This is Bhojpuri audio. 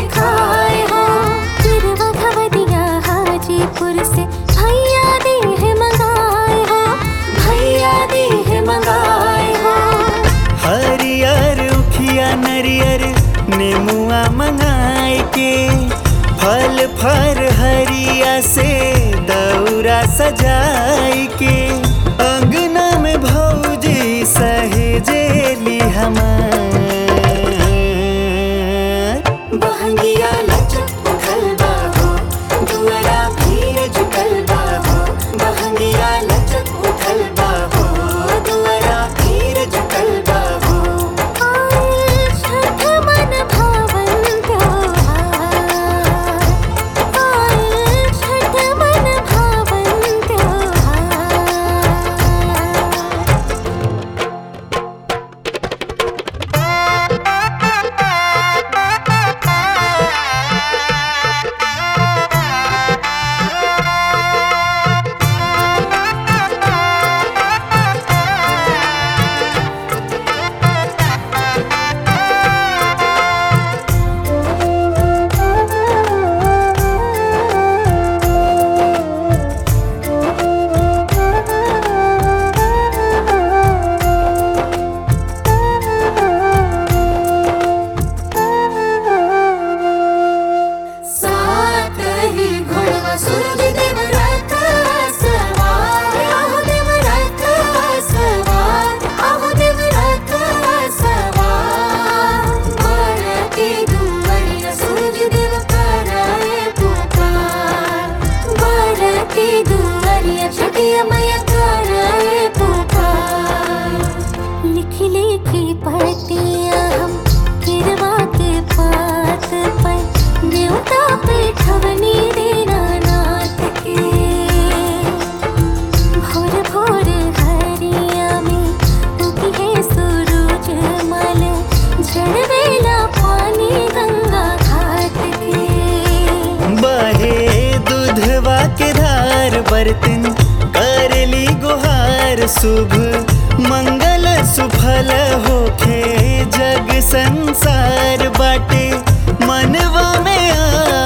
खाए हो फिर भगवतिया हाजीपुर से भैया दी है मंगाए हो भैया दी है मंगाए हो हरियर उखिया नरियर नेमुआ मंगाए के फल फर हरिया से दौरा सजाए के अंगना में भौजी सहेजेली हमार बहंगिया लचक उठल बाहो दुअरा भीड़ जुटल बाहो बहंगिया लचक उठल बाहो दुअरा भीड़ जुटल बाहो छठ मन भावन त्योहार आए छठ मन भावन त्योहार सात ही घोड़वा सूरज देव रथ सवार आहो देव रथ सवार आहो देव रथ सवार बरती दुवरिया सूरज देव कराए पुकार बरती दुवरिया छठिया मैया कराए पुकार लिखी लिखी पढ़तिया हम किरवा के पात पर न्योता पे ठवनी देना नाथ के भोर भोर हरिया में उगी है सूरज मल झड़वेला पानी गंगा घाट के बहे दूधवा के धार बर्तन करली गुहार शुभ मंगल सुफल होखे जग संसार बाटे मनवा में